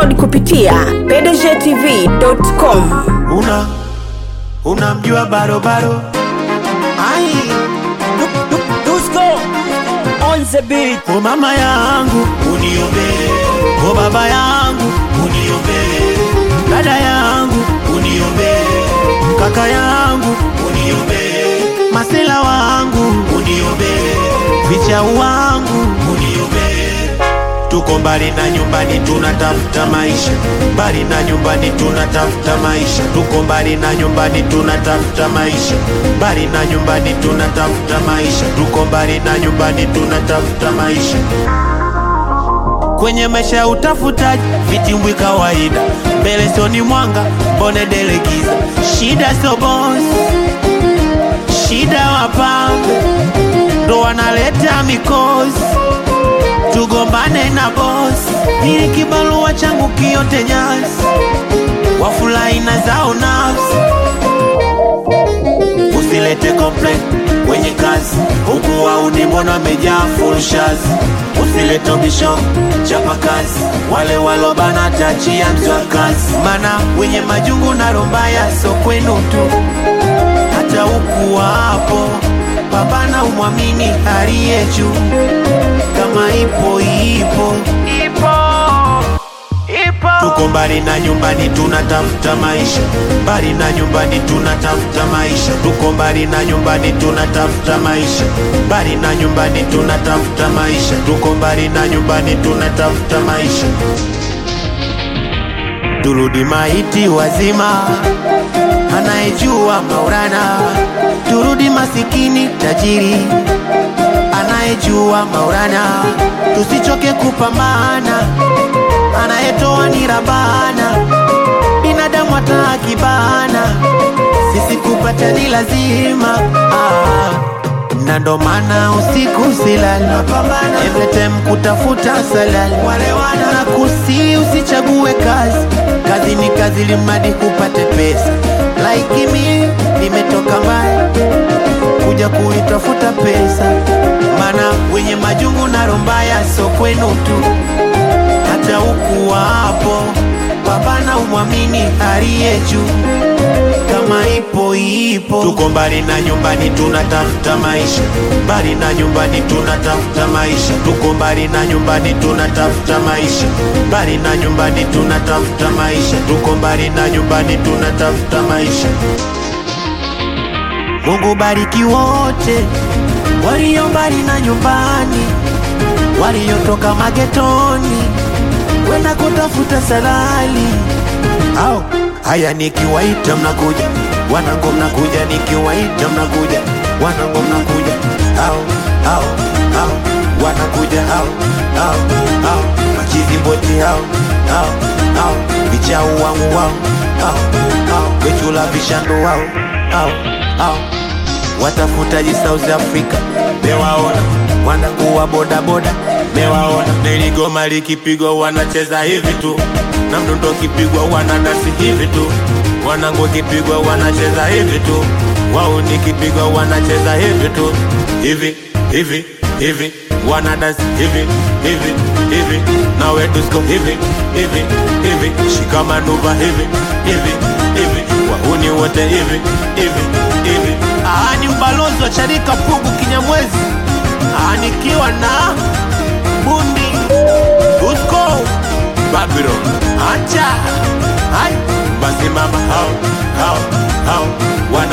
download kupitia pdgtv.com. una unamjua barobaro ai Dusko on the beat. o mama yangu uniombee o baba yangu uniombee dada yangu uniombee kaka yangu uniombee masela wangu uniombee vichau wangu uniombee tuko mbali na nyumbani tunatafuta maisha mbali na nyumbani tunatafuta maisha tuko mbali na nyumbani tunatafuta maisha mbali na nyumbani tunatafuta maisha tuko mbali na nyumbani tunatafuta maisha kwenye maisha ya utafutaji vitimbwi kawaida mbele soni mwanga mbone delegiza shida sio boss shida wapambe ndo wanaleta mikosi tugombane na bosi ili kibarua changu kiote nyasi wafurahi na zao nafsi usilete complaint kwenye kazi huku wauni mbona wamejaa fulshazi usilete bisho chapa kazi wale walobana tachia mzwa kazi mana wenye majungu na rombaya so kwenu tu hata huku wapo pambana umwamini aliye juu kama ipo ipo ipo ipo tuko mbali na nyumbani tunatafuta maisha mbali na nyumbani tunatafuta maisha tuko mbali na nyumbani tunatafuta maisha mbali na nyumbani tunatafuta maisha tuko mbali na nyumbani tunatafuta maisha turudi maiti wazima anayejua maurana turudi masikini tajiri anayejua maurana tusichoke kupambana anayetoa ni rabana binadamu hata akibana sisi kupata ni lazima ah. na ndo maana usiku silali every time kutafuta salali na kusi usichague kazi kazi ni kazi limadi kupate pesa like mi nimetoka mbali kuja kuitafuta pesa mana wenye majungu na rombaya so kwenu tu hata huku wapo pambana umwamini aliye juu kama ipo ipo tuko mbali na nyumbani tunatafuta maisha mbali na nyumbani tunatafuta maisha tuko mbali na nyumbani tunatafuta maisha mbali na nyumbani tunatafuta maisha tuko mbali na nyumbani tunatafuta maisha Mungu bariki wote walio mbali na nyumbani, waliotoka magetoni kwenda kutafuta salali. Au haya, nikiwaita mnakuja, wanangu mnakuja, nikiwaita mnakuja, wanangu mnakuja, au au au wanakuja, au au au machizi boti, au au au vichau wangu, wao au au wechula vishando, wao au au watafutaji South Africa mewaona, wanakuwa bodaboda mewaona, neligoma likipigwa wanacheza hivi tu, na mdundo kipigwa wanadasi hivi tu, wanangu kipigwa wanacheza hivi tu, wao nikipigwa wanacheza hivi tu, hivi hivi hivi wanadasi hivi hivi hivi, nawe tusko hivi hivi hivi, shikamanuva hivi hivi hivi, wahuni wote hivi hivi hivi. Aa, ni mbalozi wa Charika Pugu Kinyamwezi, Aa, nikiwa na bundi Usko Babylon, acha